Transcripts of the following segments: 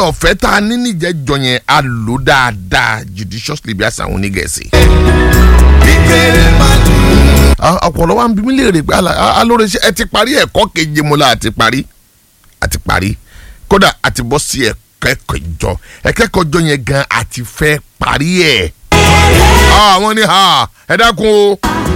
ọ̀fẹ́ tá a ní níjẹ́jọ yẹn a lò dáadáa judiciously bí àṣà àwọn onígẹ̀ẹ́sì. kékeré máa ní. ọ̀pọ̀lọ́ wa ń bí mi léèrè pé ala- alóore ṣe ẹ ti parí ẹ̀kọ́ keje mo la àti parí àti parí kódà àti bọ́ sí ẹ̀kọ́ ìjọ ẹ̀kẹ́kọ̀ọ́ jọ yẹn gan àti fẹ́ parí ẹ̀. àwọn ní ha ẹ dákun o.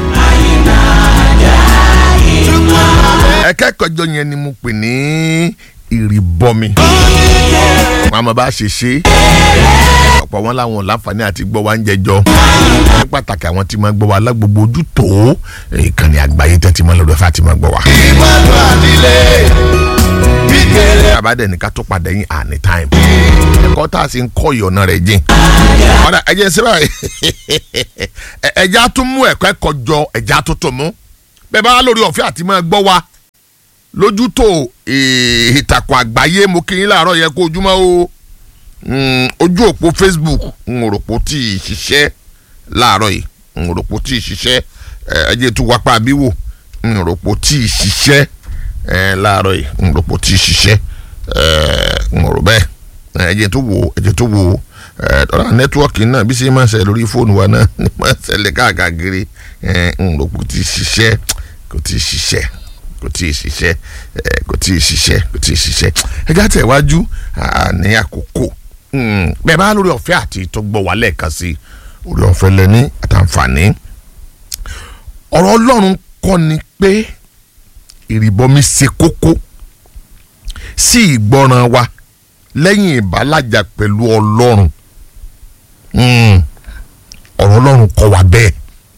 ẹ̀kẹ́kọ̀ọ́ jọ yẹn ni mo pè ní ìrìbọmi. wọn a máa bá ṣe ṣe ọ̀pọ̀ wọn làwọn ò láǹfààní àti gbọ́ wa ń jẹjọ́ ní pàtàkì àwọn tí máa gbọ́ wa lágbogbo ojú tó ìkànnì àgbáyé tẹ́tí máa lọ́dọ̀ fún àti máa gbọ́ wa. ìmọ̀lú àdílé. kékeré. àbádẹ́ ní ká tó padà yín àní táìmù ẹ̀kọ́ tá a sì ń kọ́ ìyọ̀nà rẹ̀ jìn. ọ̀dà ẹ̀jẹ̀ ṣe báyìí ẹ̀jẹ̀ á tún mú ẹ̀kọ́ ẹ̀kọ́ jọ ẹ̀jẹ̀ á tún tó mú bẹ́ẹ̀ bá wà lórí ọ̀fẹ́ àti máa gbọ́ wa lójú tó eh, ìtàkùn àgbáyé mo kí yín láàárọ̀ yẹ kó ojúmọ́ o Mm, ojú òpó facebook ń rò pó tí ì ṣiṣẹ́ láàárọ̀ yìí ń rò pó tí ì ṣiṣẹ́ ẹ ẹ jẹ́ tó wápá bíwò ń rò pó tí ì ṣiṣẹ́ ẹ láàárọ̀ yìí ń rò pó tí ì ṣiṣẹ́ ẹ ń rò bẹ́ẹ̀ ẹ jẹ́ tó wò ẹ jẹ́ tó wò ẹ tọ́lá nẹ́tíwọ́ọ̀kì náà bí ṣe máa ń ṣẹlẹ̀ lórí fóònù wa náà ni máa ń ṣẹlẹ̀ káàkiri ẹ ń rò pó tí ì ṣiṣẹ́ kò tí ì ṣiṣẹ́ kò tí ì ṣiṣẹ́ ẹ kò tí ì ṣiṣẹ́ kò tí ì ṣiṣẹ́ ẹ já tẹ̀ wájú à, ní àkókò Mm, bẹ́ẹ̀ bá lórí ọ̀fẹ́ àti tó gbọ́ wá lẹ́ẹ̀kan sí orí ọ̀fẹ́ lẹ́ni àtàǹfààní ọ̀rọ̀ ọlọ́run kọ́ ni pé ìrìbọmi ṣe kókó sí ìgbọràn wa lẹ́yìn ìbálàjà pẹ̀lú ọlọ́run Mm, ọ̀rọ̀ ọlọ́run kọ́ wa bẹ́ẹ̀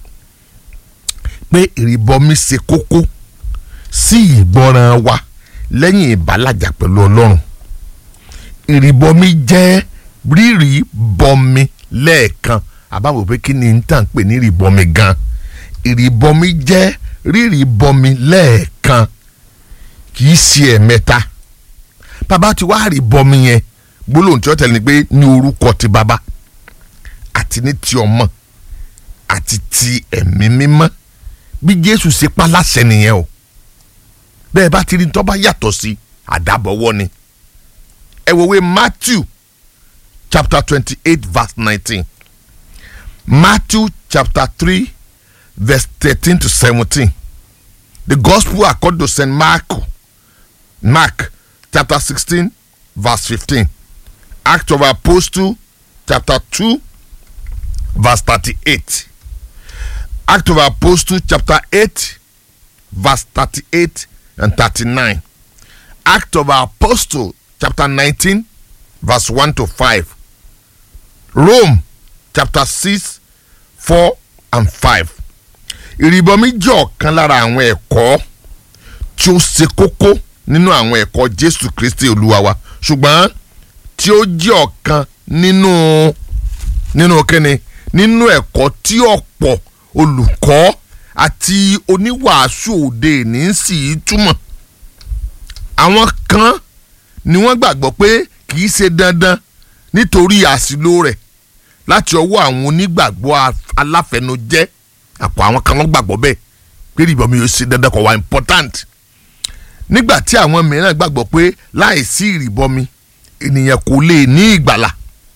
pé ìrìbọmi ṣe kókó sí ìgbọràn wa lẹ́yìn ìbálàjà pẹ̀lú ọlọ́run ìrìbọmi jẹ́ rírì bọmi lẹ́ẹ̀kan àbáwò pé kí ni n tàn pè ní ìrìbọmi gan ìrìbọmi jẹ́ rírì bọmi lẹ́ẹ̀kan kì í ṣe ẹ̀mẹ́ta bàbá tí wàá rí bọmi yẹn gbólóhùn tí ó tẹ̀lé ni pé ní orúkọ ti bàbá àti ní ti ọmọ àti ti ẹ̀mí mímọ́ bí Jésù ṣe pa láṣẹ nìyẹn o bẹ́ẹ̀ bá ti rí tó bá yàtọ̀ sí àdàbọ̀wọ́ ni ẹ wo ìwé matthew chapter twenty-eight verse nineteen matthew chapter three verse thirteen to seventeen the gospel according to saint mark mark chapter sixteen verse fifteen act of apostle chapter two verse thirty-eight act of apostle chapter eight verse thirty-eight and thirty-nine act of apostle chapter 19 verse 1 to 5 rome chapter 6 4 and 5 ìrìbọmi jẹ́ ọ̀kan lára àwọn ẹ̀kọ́ tí ó ṣe kókó nínú àwọn ẹ̀kọ́ jésù kristi olúwa wa ṣùgbọ́n tí ó jẹ́ ọ̀kan nínú nínú kíni nínú ẹ̀kọ́ tí ọ̀pọ̀ olùkọ́ àti oníwàásù òde ní sì í túmọ̀ àwọn kan ni wọ́n gbàgbọ́ pé kì í ṣe dandan nítorí àṣìlò rẹ̀ láti ọwọ́ àwọn onígbàgbọ́ af- aláfẹnujẹ́ àpò àwọn kan wọ́n gbàgbọ́ bẹ́ẹ̀ pé ìrìbọmi yóò ṣe dandan kò wá important nígbà tí àwọn mìíràn gbàgbọ́ pé láìsí ìrìbọmi ènìyàn kò lè ní ìgbàlà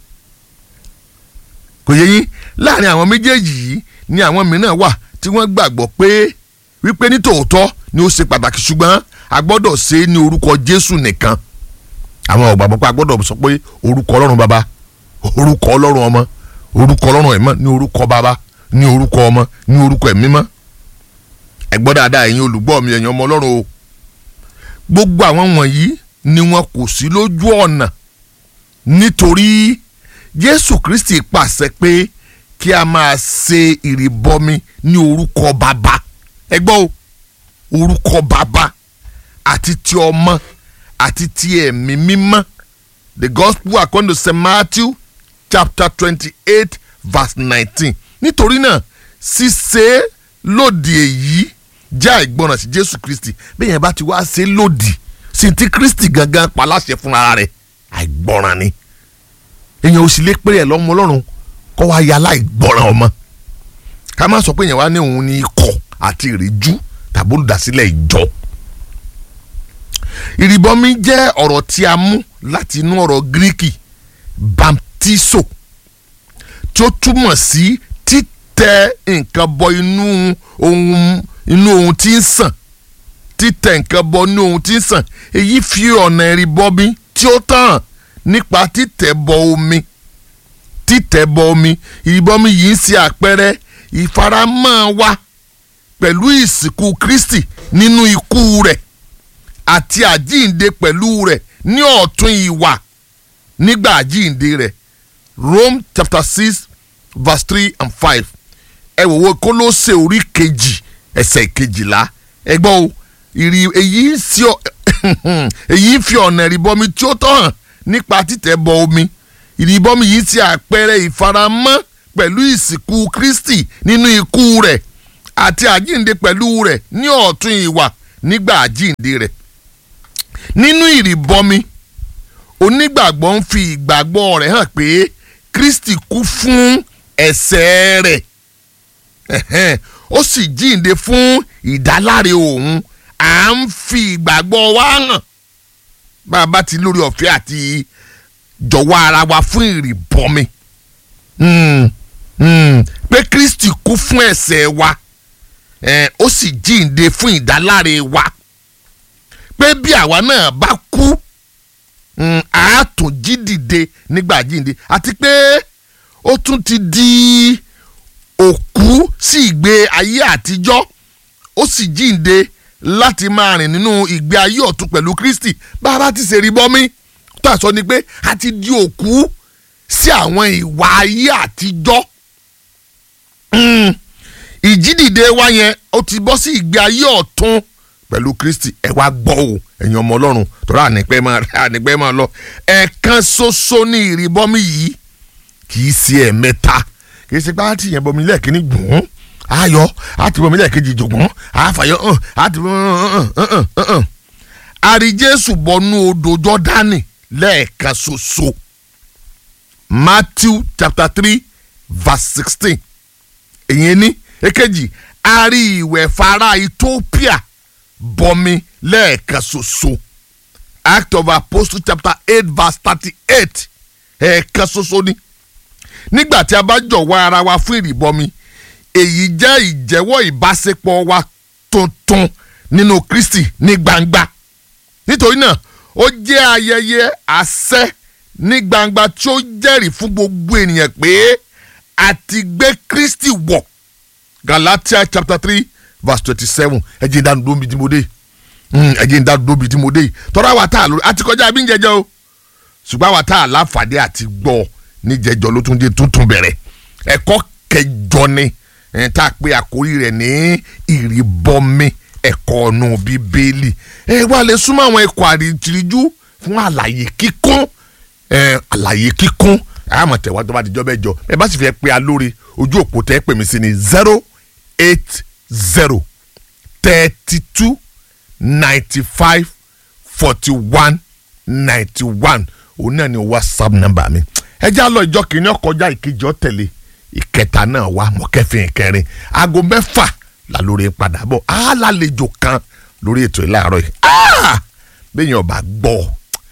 kò yẹ yín láàrin àwọn méjèèjì yìí ni àwọn mìíràn wà tí wọ́n gbàgbọ́ pé wípé ní tòótọ́ ni ó ṣe pàtàkì ṣùgbọ́n a gbọ́dọ̀ ṣe é ní orúkọ Jésù nìkan àwọn ò gbàgbọ́ pé a gbọ́dọ̀ sọ pé orúkọ Ọlọ́run bàbá orúkọ Ọlọ́run ọmọ orúkọ Ọlọ́run ẹ̀mọ́ ní orúkọ bàbá ní orúkọ ọmọ ní orúkọ ẹ̀mí mọ́ ẹ gbọ́ dáadáa ẹ̀yin olùgbọ́ mi ẹ̀yin ọmọ Ọlọ́run o gbogbo àwọn wọ̀nyí ni wọn kò sí lójú ọ̀nà nítorí Jésù Kristi pàṣẹ pé kí a máa ṣe ìrìbọmi ní orúkọ bàbá ẹ gbọ́ o orúkọ bàbá àti ti ọmọ àti ti ẹ̀mí mímọ́ the gospel according to st matthew chapter twenty-eight verse nineteen nítorí náà ṣíṣe lòdì èyí jẹ́ àìgbọràn sí jésù kristi bẹ́ẹ̀ yẹn bá ti wá ṣe lòdì sí ti kristi gangan paláṣẹ fúnra rẹ̀ àìgbọràn ni èèyàn ò sì lè pèrè ẹ̀ lọ́mọ ọlọ́run kọ́ wá ya láìgbọràn ọmọ ká má sọ pé èèyàn wá ní òun ní ikọ̀ àti ìrìjú tàbí olùdásílẹ̀ ìjọ ìrìbọmi jẹ́ ọ̀rọ̀ tí a mú láti inú ọ̀rọ̀ gíríkì baptiso tí ó túmọ̀ sí títẹ nǹkan bọ inú ohun inú ohun tí ń sàn títẹ nǹkan bọ inú ohun tí ń sàn èyí fi ọ̀nà ìrìbọmi tí ó tàn nípa títẹ̀ bọ omi títẹ̀ bọ omi ìrìbọmi yìí ń ṣe àpẹẹrẹ ìfaramọ́ wa pẹ̀lú ìsìnkú Kristi nínú ikú rẹ̀ àti àjíǹde pẹ̀lú rẹ̀ ní ọ̀tún ìwà nígbà àjíǹde rẹ̀ Rome chapter six verse three and five ẹ wò wò Kólósè orí kejì ẹsẹ̀ kejìlá ẹ gbọ́ o ìrì èyí ń sí ọ èyí ń fi ọ̀nà ìrìbọmi tí ó tọ́ hàn nípa títẹ̀ bọ omi ìrìbọmi yìí ti àpẹẹrẹ ìfaramọ́ pẹ̀lú ìsìnkú Kristi nínú ikú rẹ̀ àti àjíǹde pẹ̀lú rẹ̀ ní ọ̀tún ìwà nígbà àjíǹde rẹ̀ nínú ìrìbọmi onígbàgbọ́ ń fi ìgbàgbọ́ rẹ̀ hàn pé Kristi kú fún ẹ̀ṣẹ̀ rẹ̀ ẹ̀hẹ́n, ó sì jíǹde fún ìdáláre òun à ń fi ìgbàgbọ́ wa hàn bá a bá ti lórí ọ̀fẹ́ àti jọ̀wọ́ ara wa fún ìrìbọmi Hmm, hmm, pé Kristi kú fún ẹ̀ṣẹ̀ wa eh, ó sì jíǹde fún ìdáláre wa pé bí àwa náà bá kú mm, a tún jí dìde nígbà jíǹde àti pé ó tún ti di òkú sí ìgbé ayé àtijọ́ ó sì jíǹde láti máa rìn nínú ìgbé ayé ọ̀tun pẹ̀lú Kristi bá a bá ti ṣe rí bọ́mí tó àṣọ ni pé a ti di òkú sí àwọn ìwà ayé àtijọ́ Mm. ìjídìde wa yẹn ó ti bọ́ sí ìgbé ayé ọ̀tun pẹ̀lú Kristi ẹ wá gbọ́ o ẹ̀yin ọmọ Ọlọ́run tọ́ra ànípẹ́ máa ànípẹ́ máa lọ ẹ̀ẹ̀kan ṣoṣo ní ìrìbọmi yìí kì í ṣe ẹ̀mẹ́ta kì í ṣe pé àti yẹn bọmi lẹ́ẹ̀kíní gbọ̀n ayọ̀ àti bọmi lẹ́ẹ̀kejì jògbọ́n àfàyọ̀ hàn àti hàn àrí Jésù bọnú odò Jọ́dánì lẹ́ẹ̀kan ṣoṣo Matthew chapter three verse sixteen èyí ni èkejì a rí ìwẹ̀ fara Ethiopia bọmi lẹ́ẹ̀kan ṣoṣo Act of Apostle chapter eight verse thirty-eight ẹ̀ẹ̀kan ṣoṣo ni nígbà tí a bá jọ̀wọ́ ara wa fún ìrìbọmi èyí jẹ́ ìjẹ́wọ́ ìbáṣepọ̀ wa tuntun nínú Kristi ní gbangba nítorí náà ó jẹ́ ayẹyẹ àṣẹ ní gbangba tí ó jẹ́rìí fún gbogbo ènìyàn pé a ti gbé Kristi wọ̀ Galatia chapter three verse twenty-seven ẹ jẹ́ ìdánù dóbi tí mo dé ẹ jẹ́ ìdánù dóbi tí mo dé tọ́ra wa tá a lórí àti kọjá bí ń jẹjẹ o ṣùgbọ́n àwa tá a láǹfààní àti gbọ́ ní jẹjọ ló tún dé tuntun bẹ̀rẹ̀ ẹ̀kọ́ kẹjọ ni ẹ̀ tá a pè àkórí rẹ̀ ní ìrìbọmi ẹ̀kọ́ ọ̀nà bíbélì ẹ wá lè súnmọ́ àwọn ẹ̀kọ́ àríjìríjú fún àlàyé kíkún ẹ̀ àlàyé kíkún àmọ̀ tẹ̀wá tó bá dijọ́ bẹ́ẹ̀ jọ ẹ bá sì fẹ́ pe alóore ojú òpó tẹ́ pè mí sí ni zero eight zero thirty two ninety five forty one ninety one òun náà ni whatsapp number mi ẹ já lọ ìjọ kìíní ọkọjá ìkejì ọ̀tẹ̀lẹ̀ ìkẹta náà wà mọ̀kẹ́fìn ìkẹrin aago mẹ́fà la lórí padà bọ̀ á lálejò kan lórí ètò ìlàrọ̀ yìí bẹ́ẹ̀ yẹn ọba gbọ́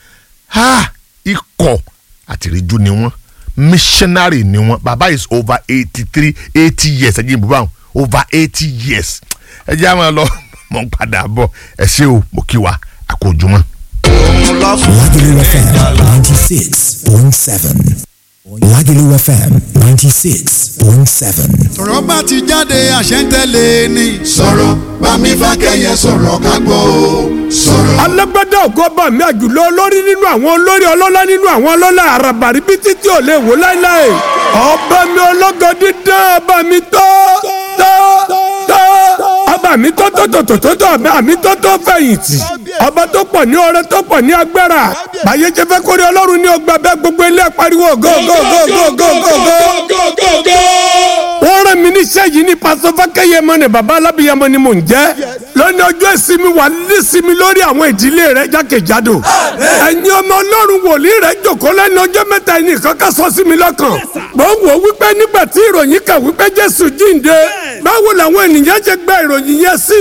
ikọ̀ àtìríjú ni wọ́n missionary ni wọ́n baba is over eighty three eighty years ẹ jẹ́ ìbúbá wọn over eighty years ẹ jẹ́ àwọn lọ mọ̀ ń padà bọ̀ ẹ ṣé o mo kí wa àkójúmọ́. Lagelu FM 96.7. Lagelu FM 96.7. sọ̀rọ̀ bá ti jáde àṣẹ ń tẹ̀lé ni. sọ̀rọ̀ bámi fákẹ́yẹ sọ̀rọ̀ ká gbọ́ o sọ̀rọ̀. alágbádá ògo bá mi àjùlọ olórí nínú àwọn olórí ọlọ́lá nínú àwọn ọlọ́lá àràbàrí bí títí ò lè wò láéláé ọba mi ológo dídán ọba mi tó tó tó ọba mi tó tó tó tó tó tó ọba mi tó tó fẹ̀yìntì ọba tó pọ̀ ní ọrẹ tó pọ̀ ní agbára báyé jẹ́ fẹ́ kórè ọlọ́run ní ọgbà bẹ́ẹ̀ gbogbo ilé pariwo go go go go go go go wọ́n rán mi níṣẹ́ yìí ní pásọ fákẹ́yẹmọ ni baba alábìyamọ ni mò ń jẹ́ lónìí ọjọ́ ìsinmi wà nísinmi lórí àwọn ìdílé rẹ jákèjádò ẹ̀yin ọmọ ọlọ́run wòlíì rẹ jòkó lẹ́nu ọjọ́ mẹ́ta ẹni kankan sọ sí mi lọ́kàn mò ń wò wípé nígbà tí ìròyìn kà wípé jésù jíǹde báwo làwọn ènìyàn ṣe gba ìròyìn yẹn sí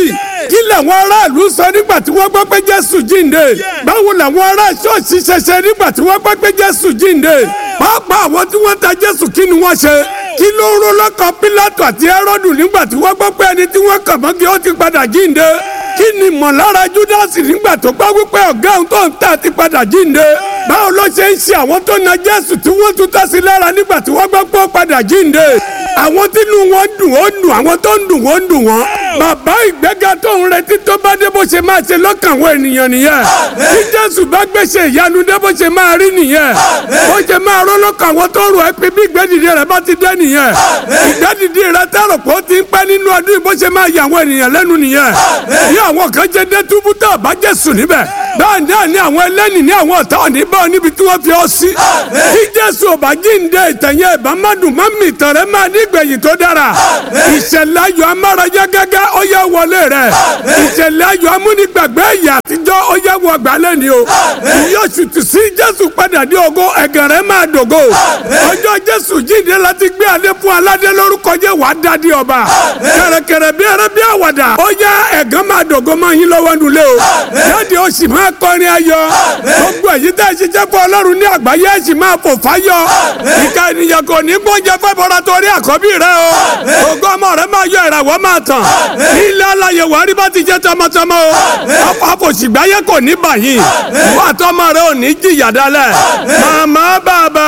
kí làwọn aráàlú sọ nígbà tí wọ́n gbọ́ pé jésù jíǹde báwo làwọn ará ṣọ́ọ̀ṣì ṣẹṣẹ nígbà tí wọ́n gbọ́ pé jésù jíǹde pàápàá àwọn tí wọ́n ta jésù kí ni wọ́n ṣe kí ló ń ro lọ́kàn pílátù àti ẹrọ́dù nígbà tí wọ́n gbọ́ pé ẹni tí wọ́n kàn mọ́gí ó ti padà jíǹde kí ni mọ̀lára júdásì nígbà tó gbọ́ wípé ọ̀gá òun tó ń tà ti padà jíǹde báwo ló ṣe ń ṣe àwọn tó na jésù tí wọ́n tún tà sí lára nígbà tí wọ́n gbọ́ pé ó padà jíǹde àwọn tínú wọn dùn ó dùn àwọn tó ń dùn ó ń dùn wọn bàbá ìgbéga tó ń retí tó bá dé bó ṣe máa ṣe lọ́kàn àwọn ènìyàn nìyẹn tí jésù bá gbèsè ìyanu dé bó ṣe máa rí nìyẹn bó ṣe máa rọ́ lọ́kàn àwọn tó rò ẹ́ pé bí ìgbẹ́dìde rẹ̀ bá ti dé nìyẹn ìgbẹ́dìde rẹ̀ tẹ́rọ pé ó ti ń pẹ́ nínú ọdún yìí bó ṣe máa yà àwọn ènìyàn lẹ́nu nìyẹn bí àwọn kan ṣe dé túbú tó bá jésù níbẹ̀ bẹ́ẹ̀ náà ni àwọn ẹlẹ́ni ní àwọn ọ̀tá òní bá ọ níbi tí wọ́n fi ọ sí tí jésù ò bá jíǹde ìtẹ̀yẹ ìbámadùn má mi ìtàn rẹ máa ní ìgbẹ̀yìn tó dára ìṣẹ̀lẹ̀ ayọ̀ amárayá gágá ó yẹ wọlé rẹ̀ ìṣẹ̀lẹ̀ ayọ̀ amúnigbàgbé ìyà àtijọ́ ó yẹ wọ gbálẹ̀ ni o yóò ṣùtù sí jésù padà dé ògo ẹ̀gàn rẹ̀ máa dògo ọjọ́ jésù jíǹde láti gbé adé fún aládé lórúkọ jẹ́ wàá dádé ọba kẹ̀rẹ̀kẹ̀rẹ̀ bí ẹrẹ́ bí àwàdà ó yẹ ẹ̀gàn máa dògo máa yín lọ́wọ́ nulẹ̀ o jáde ó sì máa kọrin ayọ̀ gbogbo èyí tẹ́ ẹ ṣiṣẹ́ fún ọlọ́run ní àgbáyé ẹ sì máa fò fáyọ̀ ìka ènìyàn kò ní gbọ́njẹ fẹ́ bọ́ra torí àkọ́bí rẹ o ògo ọmọ rẹ máa yọ ìràwọ̀ máa tàn ilé aláyẹ wà rí bá ti jẹ́ tọmọtọmọ o ọkọ̀ àfòsìgbáyé kò ní bàyìn wà tọmọ rẹ ò ní jìyà dálẹ̀ màmá bàbá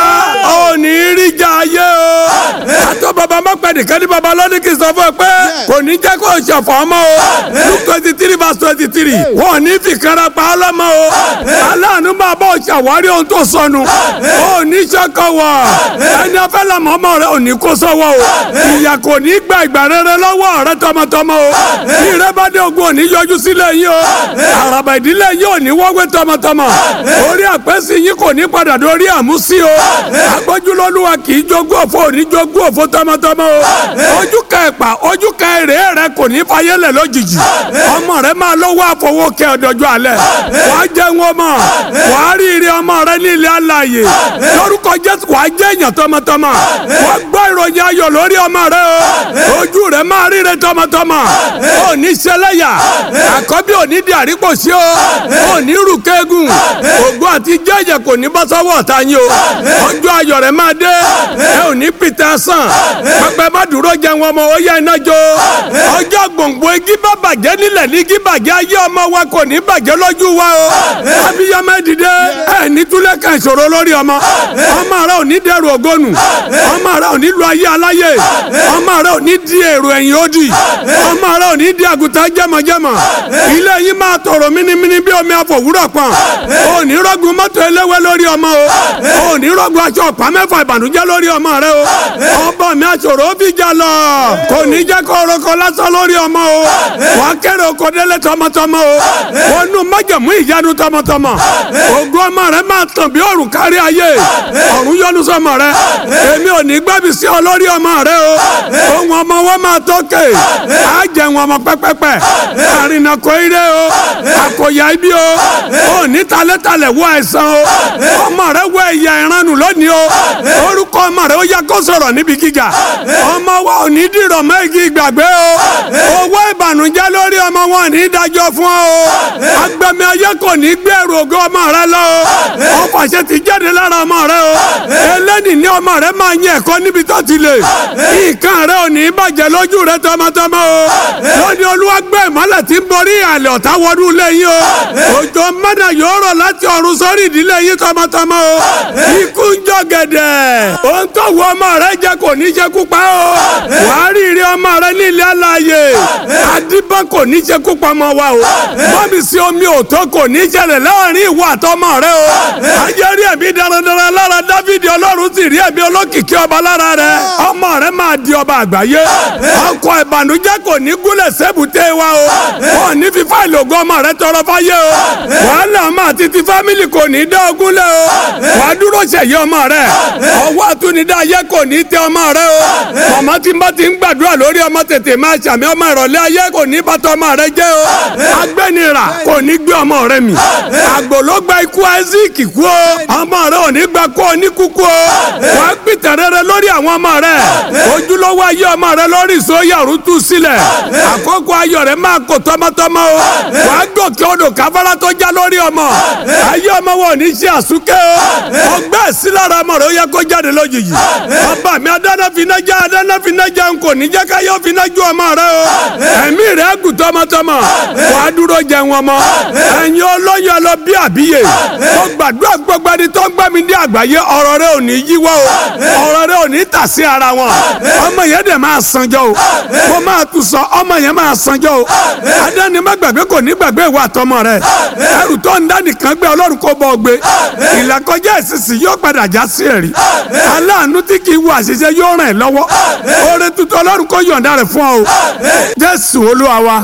ò ní rí jà ayé o àtọ́ bàbá mọ́pẹ́ nìkan ní bàbá lọ́dún kì í sọ fún ẹ pé kò ní jẹ́ kó o ṣọ̀fọ̀ ọmọ o luke twenty three verse twenty three wọn ò ní fi kára pa ọlọ́mọ o aláàánú máa bá o ṣàwárí ohun tó sọnù o ní sọ́kọ̀ wọ̀ ẹni afẹ́ làmọ́ ọmọ rẹ ò ní kó sọ́wọ́ o ìyà kò ní gba ìgbà rere lọ́wọ́ rẹ tọmọtọmọ o bí rẹ bá dé ogun ò ní yọjú sílẹ̀ yín o àràbà ìdílé yín ò ní wọ́gbé tọmọtọmọ orí àpẹ́sí yín kò ní padà dórí àmúsí o agbójúlọ́lúwa kì í jogún òfò ò ní jogún òfò tọmọtọmọ o ojú ka ẹ̀pà ojú ka èrè rẹ kò ní fayélẹ̀ lójijì ọmọ rẹ máa lọ́wọ́ àfọwọ́ kẹ ọ̀dọ́jọ́ alẹ́ wàá jẹun ọmọ wàá rí ire ọmọ rẹ ní ilé alààyè lórúkọ jésù wàá jẹ èèyàn tọmọtọmọ wàá gbọ́ ìròyìn ayọ̀ lórí ọmọ rẹ o ojú rẹ máa ríre tọmọtọmọ ò ní ṣẹlẹ́yà àkọ́bí ò ní di àríkòsí o ò ní rù kéegun ògo àti jẹ́jẹ̀ kò ní bọ́ sọ́wọ́ ọ̀tá yín o ọjọ́ ayọ̀ rẹ máa dé ẹ ò ní pìtẹ́ sàn pẹpẹ má dúró jẹun ọmọ ó yá iná jó ọjọ́ gbòǹgbò igi bá bàjẹ́ nílẹ̀ ní igi bàjẹ́ ayé ọmọ wa kò ní bàjẹ́ lójú wa o abiyamọ dìde ẹ ní túlẹ̀ kan ìṣòro lórí ọmọ ọmọ rẹ ò ní dẹrù ògónù ọmọ rẹ ò ní lu ayé aláyé ọmọ rẹ ò ní di èrò ẹ̀yìn òdì ọmọ rẹ ò ní di àgùntàn jẹmọjẹmọ ilé yìí máa tòrò mímímí bí omi àfòwúrọ̀ pọ̀n ò ní rọ́gùn mọ́tò eléwé lórí ọmọ o ò ní rọ́gùn aṣọ ọ̀pá mẹ́fà ìbànújẹ́ lórí ọmọ rẹ o ọba mi àṣòro fi jà lọ kò ní jẹ́ kó orúkọ lásán lórí ọmọ o wà á kéré oko délé tọmọtọmọ o wọn nù májàmú ìyanu tọmọtọmọ ògo ọmọ rẹ máa tàn bí òrùn kárí ayé ọ̀run yọ́nú sọmọ rẹ èmi ò ní gbẹ́bí sí ọ lórí ọmọ rẹ o ohun ọmọ wọn máa tókè á jẹun ọmọ pẹ́pẹ́pẹ́ àrìnà kò ire o àkòyà ibi o ò ní talẹ́talẹ̀ wọ àìsàn o ọmọ rẹ wọ ẹ̀yà ìranu lónìí o orúkọ ọmọ rẹ ó yẹ kó sọ̀rọ̀ níbi gíga ọmọ wa ò ní dìrọ̀ mẹ́gì ìgbàgbé o owó ìbànújẹ́ lórí ọmọ wọn ní dájọ́ fún ọ o agbẹ̀mí ayé kò ní gbẹ̀rù ògo ọmọ rẹ lọ o ọfàṣẹ ti jáde lára ọmọ rẹ o eléni ní ọmọ rẹ máa yẹ ẹ̀kọ́ níbi tó ti lè nǹkan rẹ ò ní bàjẹ́ lójú rẹ tọmọtọmọ o lónìí olúwa gbé ìmọ́lẹ̀ tí ń borí àlẹ́ ọ̀tá wọnú ilé yín o òjò mẹ́nà yóò rọ̀ láti ọ̀run sórí ìdílé yín tọmọtọmọ o ikú ń jọ gẹ̀dẹ̀ ohun tó wọ ọmọ rẹ jẹ kò ní jẹ kú pa o wàá rí ire ọmọ rẹ ní ilé alààyè adébá kò ní jẹ kú pa ọmọ wa o bọ́mì sí omi òtó kò ní jẹlẹ̀ láàrin ìwọ àtọmọ rẹ o ayé rí ẹ̀mí darandaran lára dávidi ọlọ́run sì rí ẹ̀mí olókìkí ọba lára rẹ ọmọ rẹ máa di ọba àgbáyé ọkọ ìbànújẹ́ kò ní gúnlẹ̀ sẹ́bùté wa o wọn ní fi fáìlì ògo ọmọ rẹ tọrọ fáyé o wàhálà ọmọ àti ti fámìlì kò ní dá ogún lẹ o wàá dúró ṣẹ̀yẹ ọmọ rẹ ọwọ́ àtúnidá ayé kò ní tẹ ọmọ rẹ o màmá tí n bá ti ń gbàdúrà lórí ọmọ tètè máa ṣàmì ọmọ ìrọ̀lẹ́ ayé kò ní bàtà ọmọ rẹ jẹ́ o agbẹ́nira kò ní gbé ọmọ rẹ mì àgbò ló gba ikú isaac kú o ọmọ rẹ ò ní gba kó o ní kúkú o wàá pìtàn rere lórí àwọn ọmọ rẹ ojúlówó ayé ọmọ rẹ lórí ìsóyàrú tú sílẹ̀ àkókò ayọ̀ rẹ máa kó tọmọtọmọ o wàá gòkè odò káfárá tó já lórí ọmọ ayé ọmọ wọn ò ní ṣe àsúké o ọgbẹ́ sí lára ọmọ rẹ ó yẹ kó jáde lójijì ọba mi adáná finá já adáná finá já n kò ní jẹ́ ká yọ finá ju ọmọ rẹ o ẹ̀mí rẹ gùn tọmọtọmọ wàá dúró jẹun ọmọ ẹ̀yin olóyún ẹ lọ bí àbíyè mo gbàdúrà gbogbo ẹni tó ń gbọ́ mi ní àgbáyé ọ̀rọ̀ rẹ ò ní yíwọ́ o ọ̀rọ̀ rẹ ò ní tà sí ara wọn ọmọ yẹn dẹ̀ máa sanjọ́ o mo máa tún sọ ọmọ yẹn máa sanjọ́ o adáni má gbàgbé kò ní gbàgbé ìwà àtọmọ rẹ ẹrù tó ń dá nìkan gbé ọlọ́run kó bọ́ gbé ìlàkọjá ìsinsìn yóò padà já sí ẹ̀rí aláàánú tí kì í wo àṣìṣe yóò ràn ẹ́ lọ́wọ́ oore tuntun ọlọ́run kó yọ̀ǹda rẹ̀ fún ọ o jésù olúwa wa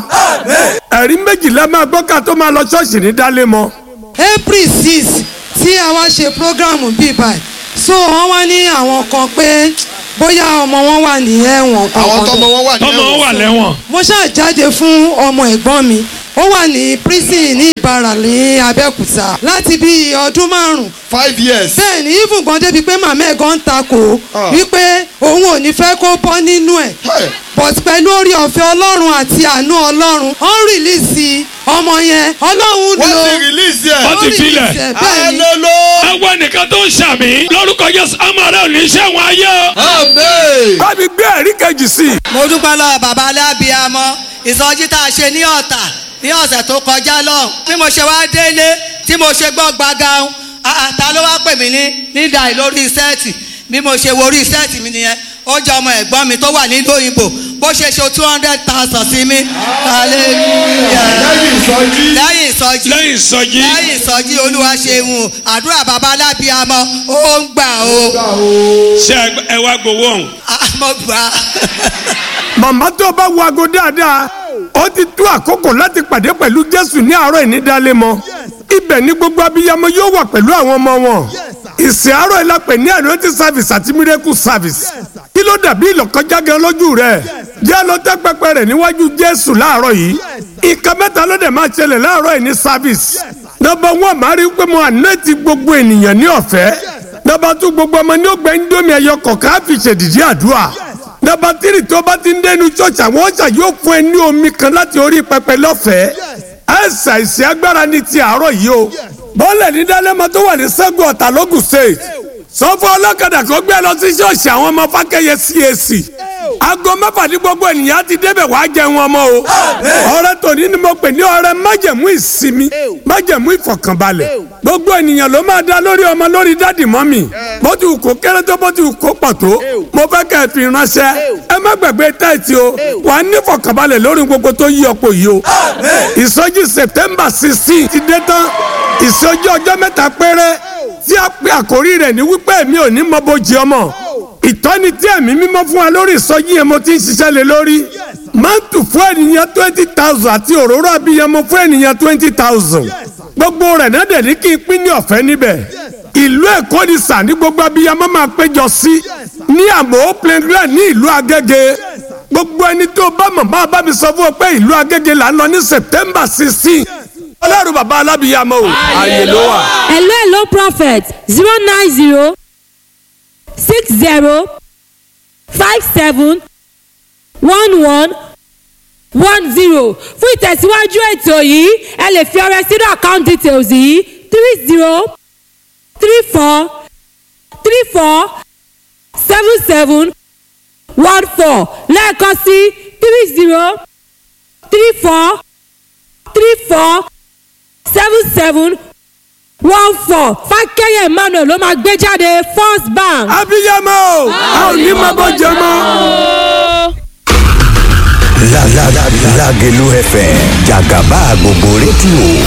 ẹ̀rí méjìlá máa gbọ́ ká tó máa lọ ṣọ́ọ̀ṣì ní dálé mọ́ april six tí a wá ṣe programu bíi báyìí so wọ́n wá ní àwọn kan pé bóyá ọmọ wọn wà ní ẹ̀wọ̀n àwọn tọmọ kankan wọn wà ní ọmọ wọn wà lẹ́wọ̀n. mo ṣáà jáde fún ọmọ ẹ̀gbọ́n mi ó wà ní prison ní ìbára ní abẹ́òkúta láti bí ọdún márùn-ún five years. bẹ́ẹ̀ ni even gan débi pé màmá ẹ̀ gan ń takò Ah. wípé òun ò ní fẹ́ kó bọ́ nínú ẹ̀ Hey. but pẹ̀lú orí ọ̀fẹ́ ọlọ́run àti àánú ọlọ́run ó ń rìlíìsì ọmọ yẹn ọlọ́run wọ́n lò ti release ẹ̀. Wọ́n ti filẹ̀. release ẹ̀, bẹ́ẹ̀ ni hallelujah. àwọn nìkan tó ń ṣàmì lórúkọ Jésù ọmọ rẹ ò ní ṣẹ̀wọ̀n ayé o. amen. bá mi gbé ẹ̀rí kejì sí i mo dúpẹ́ lọ́wọ́ bàbá alábíàmọ́ ìsọjí tá a ṣe ní ọ̀tà ní ọ̀sẹ̀ tó kọjá lọ́hùn bí mo ṣe wá délé tí mo ṣe gbọ́ gbàgán ta ló wá pè mí ní nídà lórí sẹ́ẹ̀tì bí mo ṣe wo orí sẹ́ẹ̀tì mi nìyẹn ó jẹ́ ọmọ ẹ̀gbọ́n mi tó wà nílùú òyìnbó bó ṣe ṣe two hundred thousand sí mi hallelujah lẹ́yìn ìsọjí. lẹ́yìn ìsọjí lẹ́yìn ìsọjí lẹ́yìn ìsọjí olúwa ṣeun àdúrà bàbá alábíàmọ́ ó ń gbà ó ṣe ẹ wá gbowó ọ̀hún. mo gbà á. màmá tó bá wo aago dáadáa ó ti tó àkókò láti pàdé pẹ̀lú jésù ní àárọ̀ ìnídàálẹ̀ mọ́ ibẹ̀ ni gbogbo abiyamọ yóò wà pẹ̀lú àwọn ọmọ wọn ìsìn àárọ̀ ìlàpẹ̀ ní anointing service àti miracle service kí ló dàbí ìlọ̀kọjá gan lójú rẹ̀ jẹ́ ló tẹ́ pẹpẹ rẹ̀ níwájú jésù láàárọ̀ yìí nǹkan mẹ́ta ló dẹ̀ máa ṣẹlẹ̀ láàárọ̀ yìí ní service nọmba one máa rí i pé mo anointing gbogbo ènìyàn ní ọ̀fẹ́ nọmba two gbogbo ọmọ ní ó gbẹ ń dómi ẹyọ kọ̀ọ̀kan á fi ṣèdìdí àdúrà nọmba tírì tó bá ti ń dẹnu church àwọn ọjà yóò fún ẹ ní omi kan láti orí pẹpẹ lọ́fẹ̀ẹ́ ẹ̀sà ìsìn agbára ní ti àárọ̀ yìí o bọ́ọ̀lẹ̀ ní dálẹ́mọ tó wà ní sẹ́gun ọ̀tà lógùn state sọ́fọ́ ọlọ́kadà kó gbé lọ sí ṣọ́ọ̀ṣì àwọn ọmọ fákẹ́yẹ CAC aago mẹ́fà ní gbogbo ènìyàn ti débẹ̀ wá jẹun ọmọ o ọrẹ tòní ni mo pè ní ọrẹ májẹ̀mú ìsinmi májẹ̀mú ìfọ̀kànbalẹ̀ gbogbo ènìyàn ló máa dá lórí ọmọ lórí dádì mọ́mì bó ti wù kó kéré tó bó ti wù kó pọ̀ tó mo fẹ́ kẹ́ ẹ fi ránṣẹ́ ẹ má gbàgbé táìtì o wà á ní ìfọ̀kànbalẹ̀ lórí gbogbo tó yí ọ̀pọ̀ yìí o ìsọjí September sixteen ti dé tán ìsọjí ọjọ́ mẹ́ta péré tí a pe àkórí rẹ̀ ní wípé èmi ò ní mọ bójì ọmọ ìtọ́ni tí ẹ̀mí mímọ́ fún wa lórí ìsọjí yẹn mo ti ń ṣiṣẹ́ lé lórí mántù fún ènìyàn twenty thousand àti òróró abiyamọ fún ènìyàn twenty thousand gbogbo rẹ̀ náà dẹ̀ ní kí n pín ní ọ̀fẹ́ níbẹ̀ ìlú èkó ni sà ní gbogbo abiyamọ máa péjọ sí ní àmọ́ playground ní ìlú agége gbogbo ẹni tó bá mọ̀ máa bá mi sọ fún ọ pé ìlú agége là ń lọ ní september sixteen ọlọ́run bàbá alábìyamọ o ààyè ló wà. hello hello prophet zero nine zero six zero five seven one one one zero fún ìtẹ̀síwájú ètò yìí ẹ lè fi ọrẹ sínú account details yìí three zero three four three four seven seven one four lẹ́ẹ̀kan sí three zero three four three four seven seven one four fákẹ́yẹ̀ emmanuel ló máa gbé jáde first bank. abiyamọ o a ò ní mọ bó jẹ mọ́. La la la Lagelu FM Jagaba gbogbo rédíò